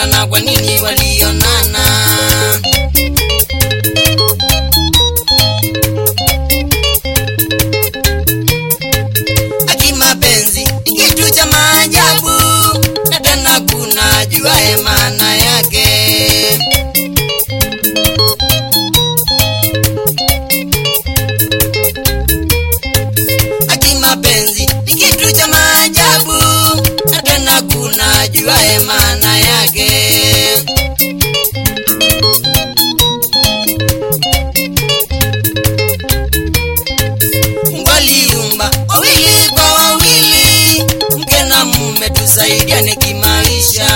walipendana kwa nini walionana aki mapenzi ni kitu cha maajabu na tena kuna juae maana yake aki mapenzi ni kitu cha maajabu na tena kuna juae maana yake Mungu aliumba wawili kwa wawili, mke na mume tusaidiane kimaisha.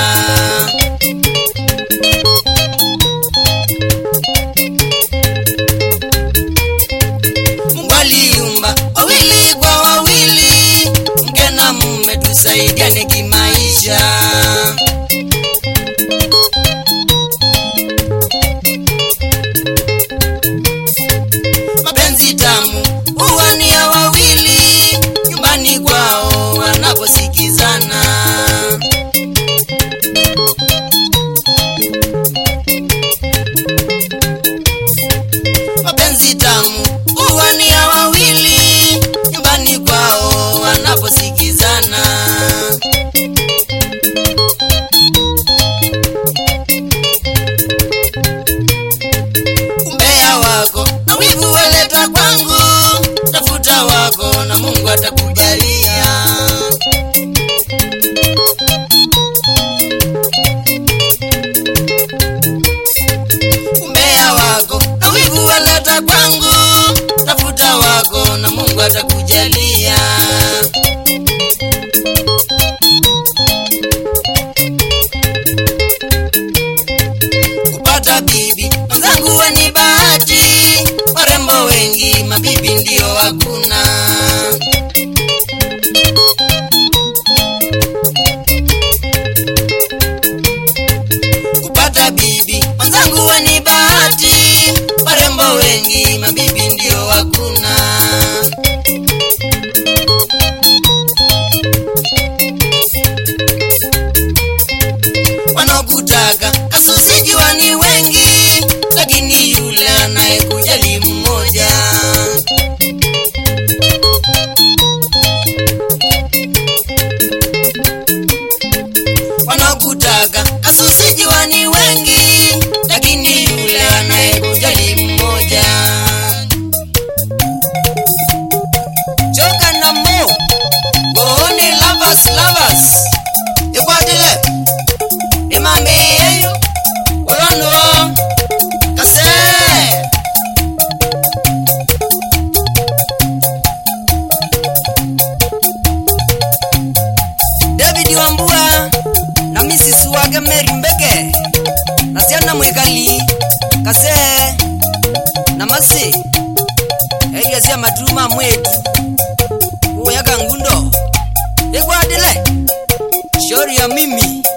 Mungu aliumba wawili kwa wawili, mke na mume tusaidiane kimaisha. mapenzi tamu huwa ni ya wawili nyumbani kwao wanaposikizana mapenzi tamu huwa ni ya wawili nyumbani kwao wanaposikizana umbea wako na wivu waleta kwangu tafuta wako na mungu atakujalia umbea wako na wivu waleta kwangu tafuta wako na mungu atakujalia kupata bibi mwenzangu we ni bahati warembo wengi mabibi ndio hakuna kupata bibi mwenzangu we ni bahati warembo wengi mabibi ndio hakuna wanaokutaka kasusijiwa ni wengi lakini yule anayekujali mmoja wanaokutaka kasusijiwa ni wengi lakini yule anayekujali mmoja joka na mo gooni lovers lovers ikwatile imambiyeyo olondo kase david wambua na misisi wake meri mbeke na siana mwikali kase na masi eria sia matuma mwetu kuyaga ngundo ikwadile shori ya mimi